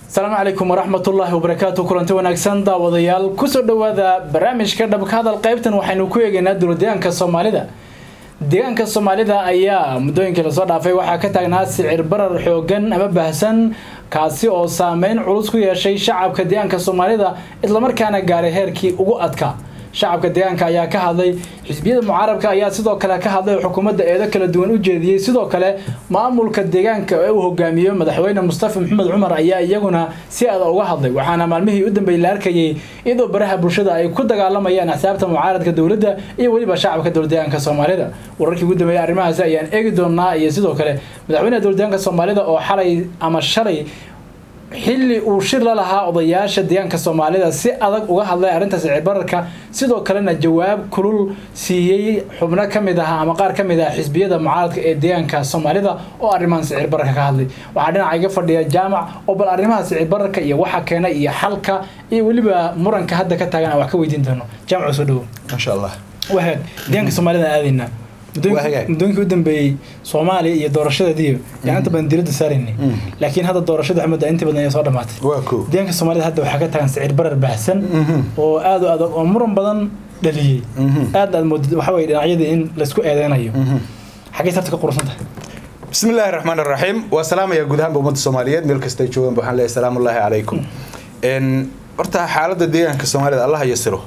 asalaamu calaykum waraxmatullaahi wabarakaatu kulanti wanaagsan daawadayaal kusoo dhowaada barnaamijka dhabka hadal qaybtan waxaynu ku eegaynaa dowladeegaanka soomaalida deegaanka soomaalida ayaa muddooyinkii lasoo dhaafay waxaa ka taagnaa sicir barar xoogan ama baahsan kaasi oo saameyn culus ku yeeshay shacabka deegaanka soomaalida islamarkaana gaaray heerkii ugu adkaa shacabka deegaanka ayaa ka hadlay xisbiyada mucaarabka ayaa sidoo kale ka hadlay xukuumadda eedo kala duwan u jeediyey sidoo kale maamulka deegaanka ee uu hogaamiyo madaxweyne mustafa maxamed cumar ayaa iyaguna si aada uga hadlay waxaana maalmihii u dambeeyey la arkayay iyadoo baraha bulshada ay ku dagaalamayaan axsaabta mucaaradka dowladda iyo weliba shacabka dowladeegaanka soomaalida wararkii ugu dambeeyey arrimahaasi ayaan eegi doonaa iyo sidoo kale madaxweynaha dowladeegaanka soomaalida oo xalay ama shalay xilli uu shir la lahaa odayaasha deegaanka soomaalida si adag uga hadlay arrinta sicir bararka sidoo kalena jawaab kulul siiyey xubno ka mid ah ama qaar ka mid ah xisbiyada mucaaradka ee deegaanka soomaalida oo arrimahan sicir bararka ka hadlay waxaa dhinaca iga fadhiya jaamac oo bal arrimaha sicir bararka iyo waxa keena iyo xalka iyo weliba muranka hadda ka taagan aan wax ka weydiin doono jaamac soo dhowo maasha allah wahaag deegaanka soomaalida aadaynaa muddooyinkii u dambeeyey soomaaliya iyo doorashadeediiyo yaan inta badan diradda saaraynay laakiin hadda doorashada waxmudda inta badan ay soo dhamaatay waa ko deegaanka soomaalida hadda waxaa ka tagan sicir barar baahsan oo aad u adag oo muran badan dhaliyey aad aad moodid waxa weye dhinacyadii in laysku eedeynayo xaggay sabta ka qurusan tahay bismi illaahi raxmaan raxiim waa salaamaya guud ahaanba ummadda soomaaliyeed meel kasta ay joogaan waxaan leeyahay salaamu ullaahi calaykum horta xaaladda deegaanka soomaalida allah yasiro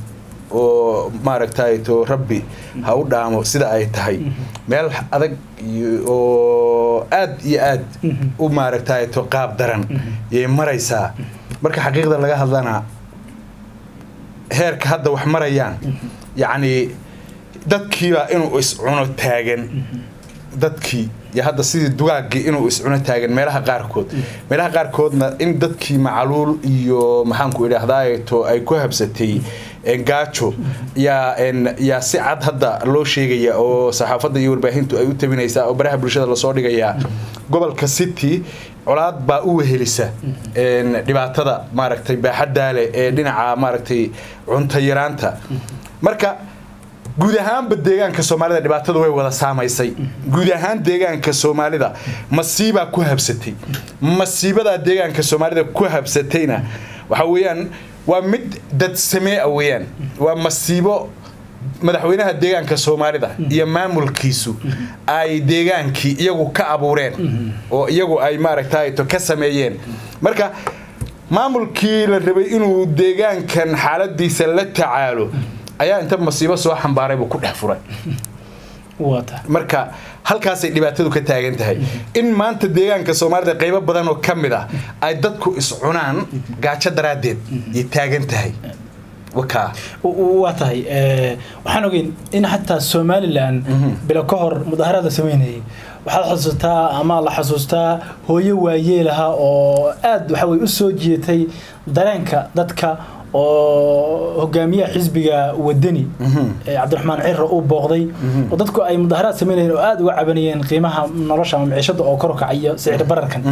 oo maaragtay to rabbi ha u dhaamo sida ay tahay meel adag oo aad iyo aad u maaragtay to qaab daran yay maraysaa marka xaqiiqda laga hadlana heerka hadda wax marayaan yacni dadkiibaa inuu iscuno taagan dadkii iyo hadda sidii dugaaggii inuu iscuno taagan meelaha qaarkood meelaha qaarkoodna in dadkii macaluul iyo maxaanku idhaahdaato ay ku habsatay gaajo yaa yaa si cad hadda loo sheegaya oo saxaafadda iyo warbaahintu ay u tabinaysaa oo baraha bulshada lasoo dhigayaa gobolka city colaad baa u wehelisa dhibaatada maaragtay baaxaddaale ee dhinaca maaragtay cunto yaraanta marka guud ahaanba deegaanka soomaalida dhibaatada way wada saamaysay guud ahaan deegaanka soomaalida masiibaa ku habsatay masiibadaa deegaanka soomaalida ku habsatayna waxa weeyaan waa mid dad samee weyaan waa masiibo madaxweynaha deegaanka soomaalida iyo maamulkiisu ay deegaankii iyagu ka abuureen oo iyagu ay maaragtayto ka sameeyeen marka maamulkii la rabay inuu deegaankan xaaladiisa la tacaalo ayaa inta masiibo soo xambaaraybuu ku dhex furay marka halkaasay dhibaatadu ka taagan tahay in maanta deegaanka soomaalida qaybo badan oo ka mid ah ay dadku iscunaan gaajo daraaddeed yay taagan tahay waa tahay waxaan ogeyn in xataa somalilan bilo ka hor mudaharaad la sameynayay waxaad xasuustaa ama la xasuustaa hooyo waayeelaha oo aad waxa weye u soo jiitay dareenka dadka oo hogaamiyaha xisbiga wadani cabdiraxmaan ciro uu booqday oo dadku ay mudaharaad sameynayeen oo aada uga cabanayeen qiimaha nolosha ama miciishada oo kor kacayo sicir bararkan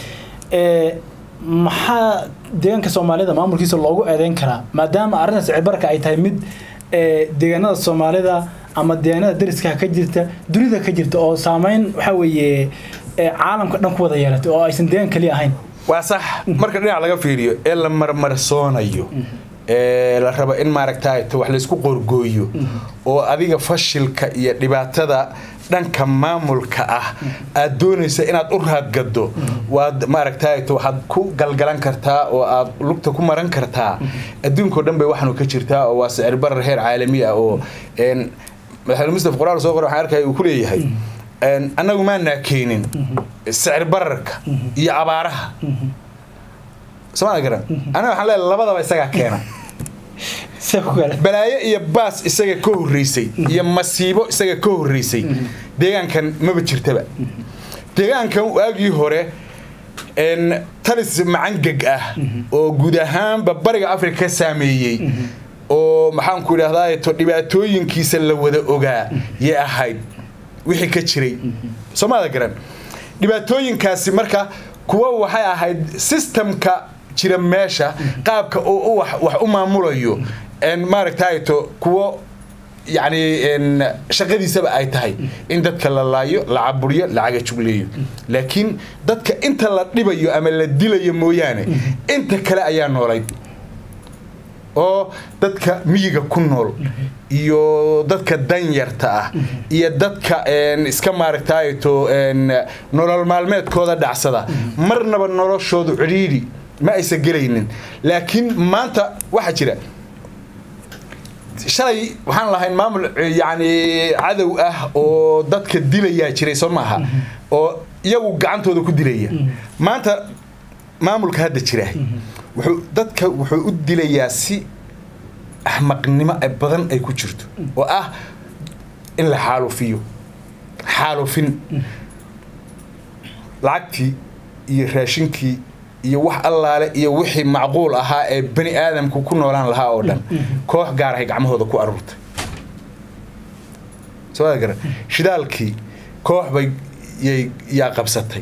maxaa deegaanka soomaalida maamulkiisa loogu eedeyn karaa maadaama arrinta sicir bararka ay tahay mid deegaanada soomaalida ama deegaanada dariska ka jirta dunida ka jirta oo saameyn waxaa weeye caalamka dhan ku wada yeelatay oo aysan deegaan kaliya ahayn waa sax marka dhinac laga fiiriyo ee la marmarsoonayo ee la rabo in maaragtayto wax laysku qorgooyo oo adiga fashilka iyo dhibaatada dhanka maamulka ah aad doonaysa inaad u raadgado waad maaragtayto waxaad ku galgalan kartaa oo aad lugta ku maran kartaa adduunkao dhan bay waxaanu ka jirtaa oo waa sicir barar heer caalami ah oo madaxweyne mustaf qoraal soo qor waxaan arkaya uu ku leeyahay annagu maanaa keenin sicir bararka iyo abaaraha somaa garan anaga waxaan leeyahay labadaba isagaa keena balaayo iyo baas isaga ka horreysay iyo masiibo isaga ka horreysay deegaankan maba jirtaba deegaankan waagii hore talis macangeg ah oo guud ahaanba bariga africa ka saameeyey oo maxaanku idhahdaa to dhibaatooyinkiisa la wada ogaa yay ahayd wixii ka jiray soomaada garan dhibaatooyinkaasi marka kuwa waxay ahayd sistamka jira meesha qaabka oo wax u maamulayo maaragtayto kuwo yacni een, shaqadiisaba ay tahay in dadka la laayo la caburiyo la cagajugleeyo laakiin dadka inta la dhibayo ama la dilayo mooyaane inta kale ayaa noolayd oo dadka miyiga ku nool iyo dadka danyarta ah iyo dadka een, iska maaragtaato een, nolol maalmeedkooda dhacsada marnaba noloshoodu cidhiidhi ma aysan gelaynin laakiin maanta waxaa jira shalay waxaan lahayn maamul yacni cadow ah oo dadka dilayaa jiray soo maaha oo iyagu gacantooda ku dilaya maanta maamulka hadda jira wuxuu dadka wuxuu u dilayaa si axmaqnimo ay badan ay ku jirto oo ah in la xaalufiyo xaalufin lacagtii iyo raashinkii iyo wax allaale iyo wixii macquul ahaa ee bani aadamku ku noolaan lahaa oo dhan koox gaar ahay gacmahooda ku aruurtay soo gara shidaalkii koox bay yay yaa qabsatay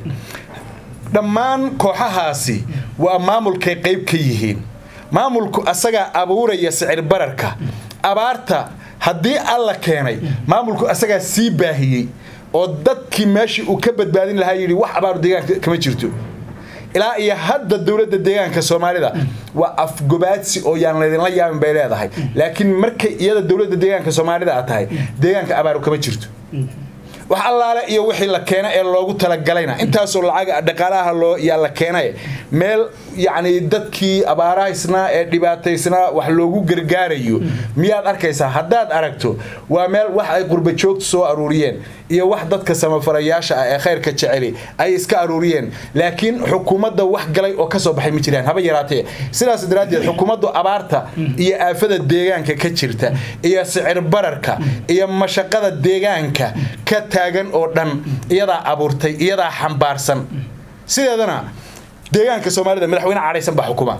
dhammaan kooxahaasi waa maamulkay qayb ka yihiin maamulku asagaa abuuraya sicir bararka abaarta haddii alla keenay maamulku asagaa sii baahiyey oo dadkii meeshii uu ka badbaadin lahaa yidhi wax abaaru deegaanka kama jirto ilaa iyo hadda dowladda deegaanka soomaalida waa afgobaadsi oo yaan laydinla yaabin bay leedahay laakiin markay iyada dowladda deegaanka soomaalida aad tahay deegaanka abaaru kama jirto wax allaale iyo wixii la keena ee loogu talagalayna intaasoo lacaga dhaqaalaha loo yaa la keenay meel yacni dadkii abaarahaysnaa ee dhibaataysnaa wax loogu gargaarayo miyaad arkaysaa haddaad aragto waa meel wax ay qurba joogtu soo aruuriyeen iyo wax dadka samafalayaasha ah ee khayrka jeceli ay iska aruuriyeen laakiin xukuumadda wax galay oo kasoo baxay ma jiraan haba yaraatee sidaas daraaddeed xukuumaddu abaarta iyo aafada deegaanka ka jirta iyo sicir bararka iyo mashaqada deegaanka ka taagan oo dhan iyadaa abuurtay iyadaa xambaarsan sideedana deegaanka soomaalida madaxweyne cadhaysan baa xukuma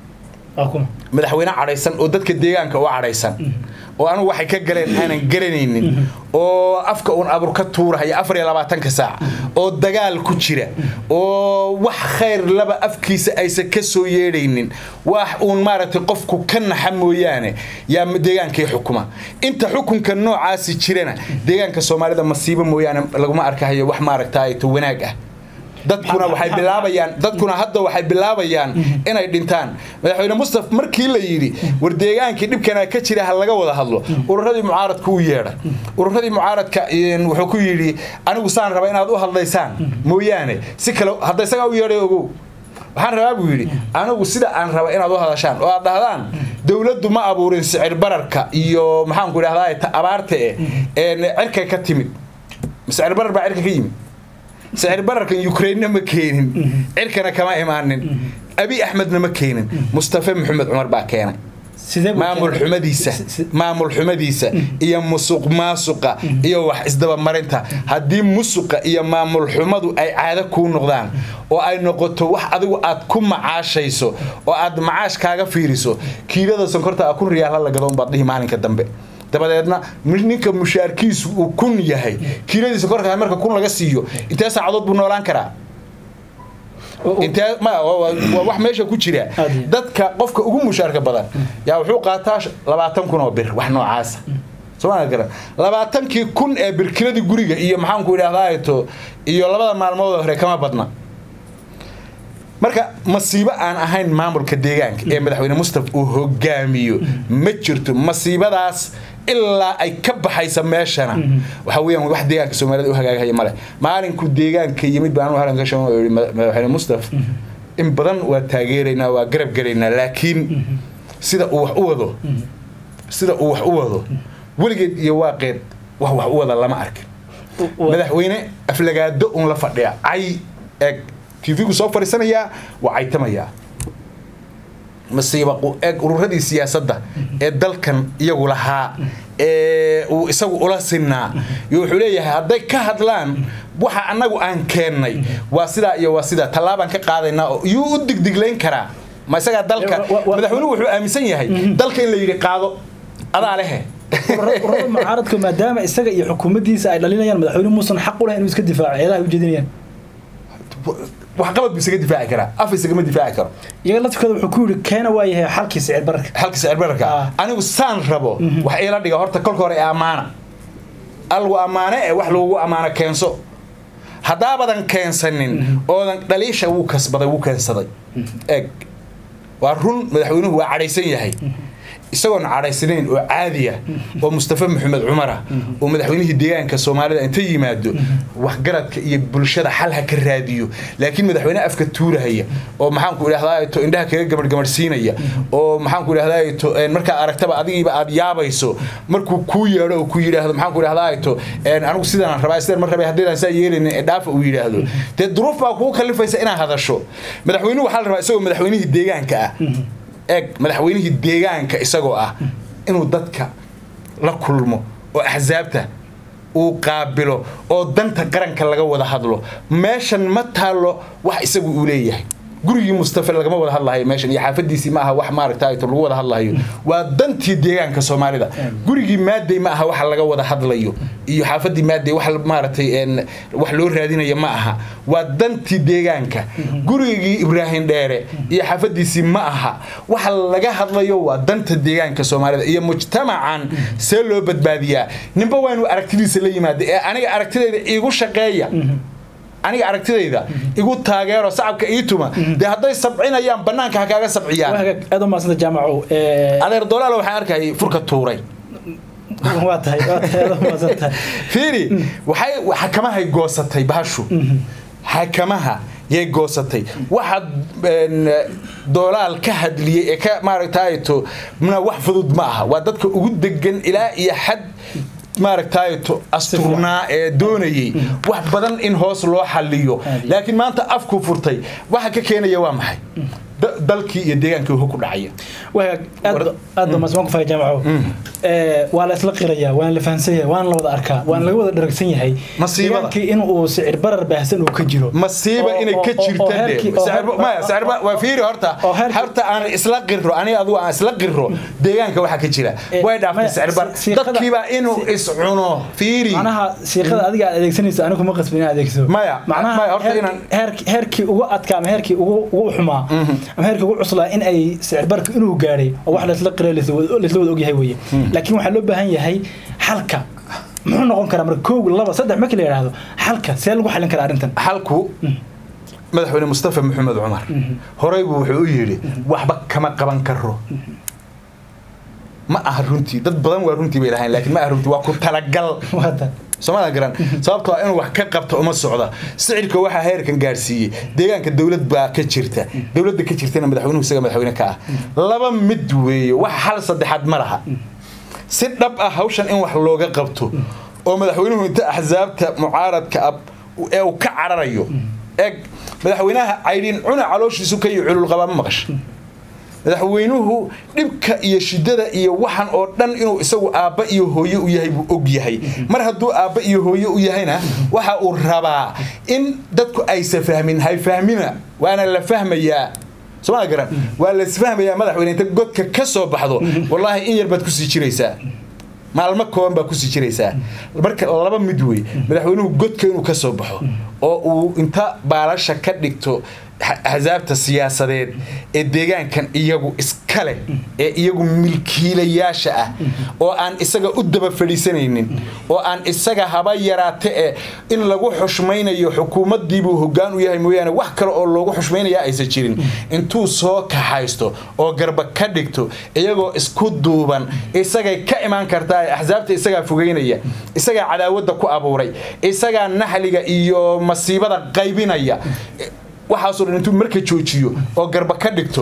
madaxweyne cadhaysan oo dadka deegaanka u cadhaysan oo anugu waxay ka galeen aanan garanaynin oo afka uun abur ka tuurahaya afar iyo labaatanka saac oo dagaal ku jira oo wax khayr laba afkiisa aysan ka soo yeedhaynin wax uun maaragtay qofku ka naxa mooyaane yaa deegaankii xukuma inta xukunka noocaasi jirana deegaanka soomaalida masiibo mooyaane laguma arkahayo wax maaragtaato wanaag ah dadkuna waxay bilaabayaan dadkuna hadda waxay bilaabayaan inay dhintaan madaxweyne mustaf markii la yidhi war deegaankii dhibkana ka jira ha laga wada hadlo ururadii mucaaradka u yeedhay ururadii mucaaradka wuxuu ku yidhi anigu saan raba inaad u hadlaysaan mooyaane si kale hadda isagaa u yeedhay ogow waxaan rabaa buu yidhi anigu sida aan raba inaad u hadashaan oo aad dhahdaan dowladdu ma abuurin sicir bararka iyo maxaanku idhahdaa abaarta e cirkay ka timid sicir barar baa cirka ka yimid sicir bararkan ukrainna ma keenin cirkana kama imaanin abi axmedna ma keenin mustafe maxamed cumar baa keenay maamul xumadiisa maamul xumadiisa iyo musuq maasuqa iyo wax isdabamarinta haddii musuqa iyo maamul xumadu ay caado kuu noqdaan oo ay noqoto wax adigu aad ku macaashayso oo aad macaash kaaga fiiriso kiilada sonkorta a kun riyaal la gado unbaad dhihi maalinka dambe dabadeedna ninka mushaarkiisu uu kun yahay kiiladiisa korka marka kun laga siiyo intee saacadood buu noolaan karaa intee waa wax meesha ku jira dadka qofka ugu mushaarka badan yaa wuxuu qaataa labaatan kun oo bir wax noocaasa somaa garan labaatankii kun ee birkiladii guriga iyo maxaanku idhahdaato iyo labada maalmood hore kama badna marka masiibo aan ahayn maamulka deegaanka ee madaxweyne mustaf uu hogaamiyo ma jirto masiibadaas ilaa ay ka baxaysa meeshana waxa weyaan wax deegaanka soomaalida u hagaagahaya male maalinku deegaanka yimid baan anu halan ka sheego oo yihi madaxweyne mustaf in badan waa taageeraynaa waa garab gelaynaa laakiin sida uu wax u wado sida uu wax u wado weligeed iyo waaqeed wax wax u wada lama arkin madaxweyne aflagaado un la fadhiya cay eeg tvgu soo fariisanayaa waa caytamayaa masiiba eeg ururadii siyaasadda ee dalkan iyagu lahaa ee uu isagu ula sinaa iyo wuxuu leeyahay hadday ka hadlaan waxa annagu aan keennay waa sidaa iyo waa sidaa tallaabaan ka qaadaynaa oo iyuu u digdiglayn karaa ma isagaa dalka madaxweynuhu wuxuu aaminsan yahay dalka in la yidhi qaado adaa lehe ururada mucaaradka maadaama isaga iyo xukuumaddiisa ay dhalinayaan madaxweyne muusan xaq u lahayn inuu iska difaaco eedaha u jeedinayaan waxqabad buu isaga difaaci karaa af isagama difaaci karo iyaga laftirkooda wuxuu ku yidhi keena waa yahay xalkii sicir bararka xalka sicir bararka Ah. anigu saan rabo wax iila dhiga horta kolka hore ee ammaana algu ammaane ee wax lagu ammaano keenso haddaabadan keensanin oodan dhaliisha wuu kasbaday wuu keensaday eeg waa run madaxweynuhu waa cadhaysan yahay isagoon cadhaysanayn oo caadiya oo mustafa maxamed cumara oo madaxweynihii deegaanka soomaalida inta yimaado waxgaradka iyo bulshada xal ha ka raadiyo laakiin madaxweyne afka tuurahaya oo maxaanku idhahdaa to indhaha kaga gamargamarsiinaya oo maxaanku idhahdaa to markaa aragtaba adigiiba aad yaabayso markuu kuu yeedho oo ku yidhaahdo maxaanku idhahdaa to anigu sidaan rabaa sidaan mar rabay haddaydaan saa yeelaynin ee dhaafa uu yidhaahdo dee duruuf baa kugu kallifaysa inaad hadasho madaxweynuhu waxaa la rabaa isagoo madaxweynihii deegaanka ah eeg madaxweynihii deegaanka isagoo ah inuu dadka la kulmo oo axsaabta uu qaabilo oo danta qaranka laga wada hadlo meeshan ma taallo wax isagu uu leeyahay gurigii mustafa lagama wada hadlahayo meeshan iyo xaafadiisii ma aha wax maaragta lagu wada hadlahayo waa dantii deegaanka soomaalida gurigii maadey ma aha waxa laga wada hadlayo iyo xaafadii maadey wax maaragtay wax loo raadinaya ma aha waa dantii deegaanka gurigii ibraahim dheere iyo xaafadiisii ma aha waxa laga hadlayo waa danta deegaanka soomaalida iyo mujtamacan see loo badbaadiyaa ninba waa inuu aragtidiisa la yimaada ee aniga aragtidayda iigu shaqeeya aniga aragtidayda igu taageero sacabka ii tuma dee hadday sabcinayaan banaanka ha kaaga sabciyaan aad u maasanta jaamacow adeer dolaal waxaan arkayay furka tuuray waa tahay waa tahay aad u maasantahay fiiri waxay xakamahay goosatay bahashu xakamaha yay goosatay waxa doolaal ka hadliyey ee ka maaragtaato mna wax fudud ma aha waa dadka ugu degan ilaa iyo xad maaragtaato asturnaa ee doonayey wax badan in hoos loo xaliyo laakiin maanta afku furtay waxa ka keenaya waa maxay dalkii iyo deegaankii wuxuu ku dhacaya aad ba masmaan ku faya jaamaco waa la isla qirayaa waana la fahansan yahay waana la wada arkaa waana laga wada dharagsan yahay Masiibada. deegaankii in uu sicir barar baahsan uu ka jiro masiiba Oo- inay oo- ka oo- oo jirta heerkii- de oo Sicir- heer- maya, sicir ba- waa fiiri horta oo heerkii- horta aan isla qiro aniga adigu aan isla qiro deegaanka waxa ka jira Eh, way dhaaftay maya, sicir bar si- siiqada- dadkiiba inuu si- iscuno fiiri macnaha siiqada adiga aad adeegsanayso anigu ma qasbin inaad adeegso Maya, macnaha maya, horta heerkii- inaan- heerkii- heerkii ugu adkaa ama heerkii ugu ugu xumaa ama heerkii ugu cuslaa in ay sicir barka inuu gaadhay oo wax laisla qira laisla wada laisla wada ogyahay weeye laakiin waxaa loo baahan yahay xalka muxuu noqon karaa marka kow laba saddex markii la yidhaahdo xalka see lagu xalin karaa arrintan xalku madaxweyne mustafa maxamed cumar horey buu wuxuu u yidhi waxba kama qaban karo ma aha runtii dad badan waa runtii bay lahayn laakiin ma aha runtii waa ku talagal Waata. soomaadan garan sababtoo ah inuu wax ka qabto uma socda sicirka waxaa heerkan gaarsiiyey deegaanka dowlad baa ka jirta dowladda ka jirtana madaxweynuhu isaga madaxweyne ka ah laba mid weeye wax hal saddexaad ma laha si dhab ah hawshan in wax looga qabto oo madaxweynuhu inta axsaabta mucaaradka ab ee uu ka cararayo eeg madaxweynaha caydhiin cuna calooshiisu ka iyo cululqabaa ma maqash madaxweynuhu dhibka iyo shidada iyo waxan oo dhan inuu isagu aabba iyo hooye u yahay buu og yahay mar hadduu aabba iyo hooye u yahayna waxa uu rabaa in dadku aysa fahmin hay fahmina waana la fahmayaa somaa garan waa lasfahmayaa madaxweyne inta godka ka soo baxdo wallaahi in yar baad kusii jiraysaa maalmo kooban baa kusii jiraysaa marka laba mid wey madaxweynuhu godka inuu ka soo baxo oo uu inta baalasha ka dhigto xa- axsaabta siyaasadeed ee deegaankan iyagu iska leh ee iyagu milkiilayaasha ah oo aan isaga u daba fadhiisanaynin oo aan isaga haba yaraate ee in lagu xushmaynayo xukuumaddiibuu hoggaan u yahay mooyaane wax kale oo loogu xushmaynayaa aysan jirin intuu soo kaxaysto oo garba ka dhigto iyagoo isku duuban isagay ka imaan kartaa ee axsaabta isagaa fogeynaya isagaa cadaawadda ku abuuray isagaa naxliga iyo masiibada qaybinaya waxaasoo dhan intuu marka joojiyo oo garba ka dhigto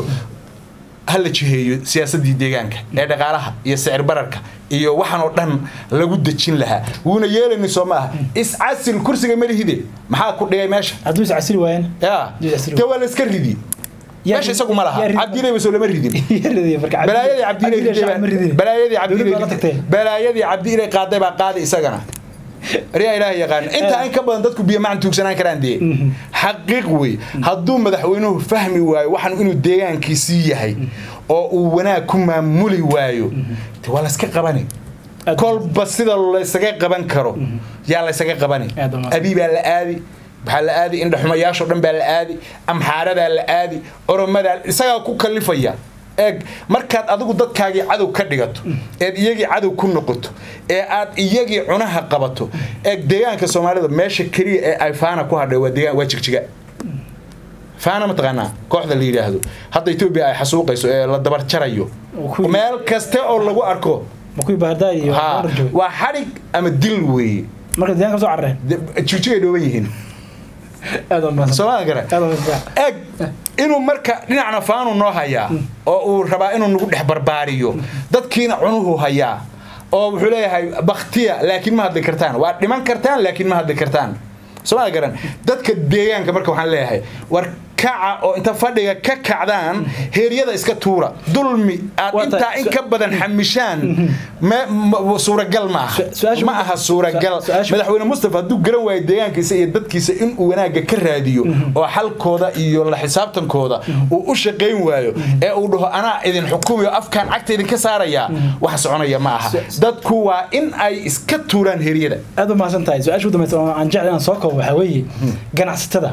ha la jiheeyo siyaasadii deegaanka ee dhaqaalaha iyo sicir bararka iyo waxan oo dhan lagu dejin lahaa wuuna yeelayni soo ma aha iscasil kursiga malihide maxaa ku dhigay meesha hadduu is casili waayeen ya Iscasil. de waa la iska ridi Yaa meesha rid- isagu ma laha yaa rid- cabdiileyba soo lama ridin Yaa ridaya marka cabdi- balaayadii cabdi ilay shacab ma ridin. cabdiiley balaayadii Dowladda waa la tagtay. cabdiiley balaayadii cabdi ilay qaaday baa qaaday isagana aryaa ilaaha yaqaan intaa in ka badan dadku biyo macan tuugsanaan karaan dee xaqiiq wey hadduu madaxweynuhu fahmi waayo waxan inuu deegaankiisii yahay oo uu wanaag ku maamuli waayo de waa layska qabani Aad- kolba sida laysaga qaban karo yaa laysaga qabani Aad u mahadsan. abi baa la aadi waxaa la aadi indhaxumayaashoo dhan baa la aadi amxaaradaa la aadi oromadaa isagaa ku kalifaya eeg markaad adigu dadkaagii cadow ka dhigato eed iyagii cadow ku noqoto ee aad iyagii cunaha qabato eeg deegaanka soomaalida meesha keliya ee ay faana ku hadhay waa deegaan waa jigjiga faana mataqaanaa kooxda la yidhaahdo hadda etoobiya ay xasuuqayso ee la dabar jarayo Kuwii- meel kaste oo lagu arko ma kuwii baardaa iyo ha Baar joogay? waa xadhig ama dil weeye marka deegaanka soo carareen De- jigjigay dhooban yihiin aad waa mahadsan soomaalida gare aad waa mahadsan eg inuu marka dhinacna faanu noo hayaa oo uu rabaa inuu nagu dhex barbaariyo dadkiina cunuhu hayaa oo wuxuu leeyahay baktiya laakiin ma hadli kartaan waa dhiman kartaan laakiin ma hadli kartaan soomaalia garan dadka deegaanka marka waxaan leeyahay war kaca oo inta fadhiga ka kacdaan heeryada iska tuura dulmi aad Waa intaa tahay, in ka badan xamishaan me- ma- suuragal ma aha Su- su-aasha- ma aha suuragal su-aasha- madaxweyne mustafa hadduu garan waayo deegaankiisa iyo dadkiisa inuu wanaagga ka raadiyo oo xalkooda iyo la xisaabtankooda uu u shaqayn waayo ee uu dhaho anaa idin xukumayo afkaan cagta idinka saarayaa wax soconaya ma aha dadku waa in ay iska tuuraan heryada aad u mahadsan tahay su-aasha u dambaysa oo aan jecel inaan soo koobo waxaa weeye ganacsatada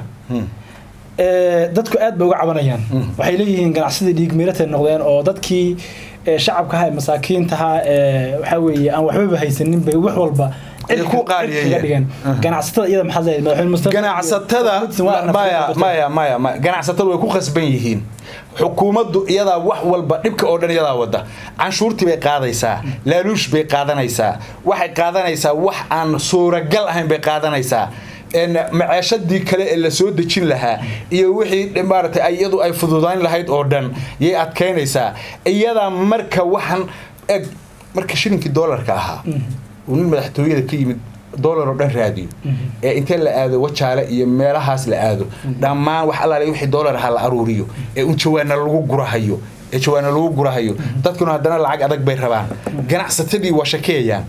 Ee, dadku aad bay uga cabanayaan waxay leeyihiin ganacsadii dhiig miiratay noqdeen oo dadkii ee, shacabka ahaa ee masaakiinta ahaa ee, waxaa weeye aan waxbaba haysanin bay wax walba Ay cid ku ka- qaaliyeeyeen. cid kaga dhigeen ganacsatada iyada maxaad leedahay madaxweyne mustafa ganacsatada maya maya maya maya ganacsatada way ku khasban yihiin xukuumaddu iyadaa wax walba dhibka oo dhan iyadaa wada canshuurtii bay qaadaysaa laaluush bay qaadanaysaa waxay qaadanaysaa wax aan suuragal ahayn bay qaadanaysaa een maceeshadii kale ee la soo dejin lahaa iyo wixii maaragtay ay iyadu ay fududayn lahayd oo dhan yay adkaynaysaa iyadaa marka waxan eg marka shilinkii doolarka ahaa uu nin madaxtooyada ka yimid doolar oo dhan raadiyo ee intee la aado wajaale iyo meelahaas la aado dhammaan wax allaale wixii doolar ahaa la aruuriyo ee un jawaana lagu gurahayo ee jawaana lagu gurahayo dadkuna haddana lacag adag bay rabaan ganacsatadii waa shakeeyaan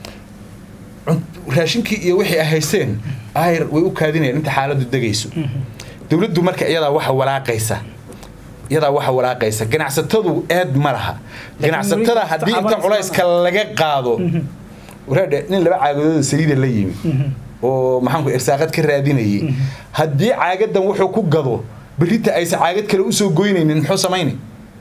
Cun- raashinkii iyo wixii ay haysteen ayr way u kaadinayaan inta xaaladdu degayso dowladdu marka iyadaa waxa walaaqaysa iyadaa waxa walaaqaysa ganacsatadu eed ma laha ganacsatada weli haddii inta tacaban culayska laga qaado waraadhe nin laba caagadooda saliida la yimi oo maxaanku irsaaqad ka raadinayay haddii caagadan wuxuu ku gado berrita aysan caagad kale usoo goynaynin muxuu samaynay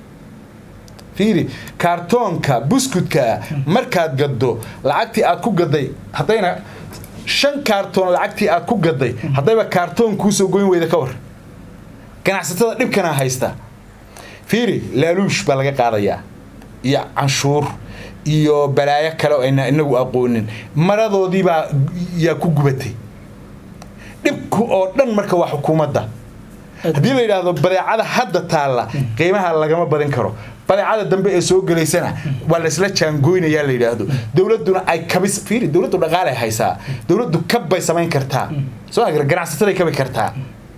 fiiri kaartoonka buskudka markaad gaddo lacagtii aad ku gaday haddayna shan kaartoon lacagtii aad ku gaday haddayba kaartoon kuusoo goyn weyda ka war ganacsatada dhibkana haysta fiiri laaluush baa laga qaadayaa iyo canshuur iyo balaayo kale oo ayna inagu aqoonin maradoodiibaa yaa ku gubatay dhibku oo dhan marka waa xukuumadda haddii la yidhaahdo badeecada hadda taalla qiimaha lagama badin karo badeecada dambe ee soo gelaysana waa laysla jaangoynayaa la yidhaahdo dowladduna ay kabis fiiri dowladdu dhaqaalay haysaa dowladdu kab bay samayn kartaa soo ma garan ganacsataday kabi kartaa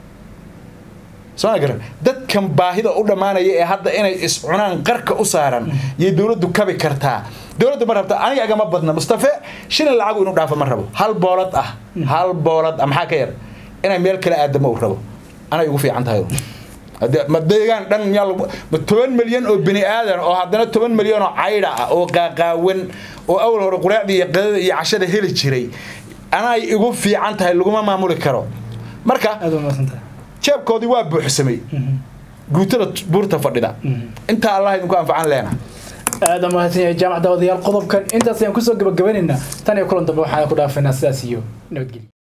soo ma garan dadkan baahida u dhammaanaya ee hadda inay iscunaan qarka u saaran yay dowladdu kabi kartaa dowladdu ma rabta aniga agama badna mustafe shilin lacagu inuu dhaafo ma rabo hal boolad ah hal boolad ah maxaa ka yar inay meel kale aadamo uu rabo anay ugu fiican tahay Hadee- ma deegaan dhan miyaa lagu ma toban milyan oo bini aadan oo haddana toban milyan oo caydha ah oo qaaqaawan oo awal hore quraacda iyo qadada iyo cashada heli jiray anay igu fiican tahay laguma maamuli karo marka aad waa mahadsan tahay jeebkoodii waa buuxsamay guutada buurta fadhida intaa allah idinku anfacan leena aad waa mahadsan yahay jaamac daawadayaal qodobkan intaas ayaan kusoo gabagabanaynaa tan iyo kulan dambe waxaan ku dhaafaynaa sidaas iyo nabadgelyo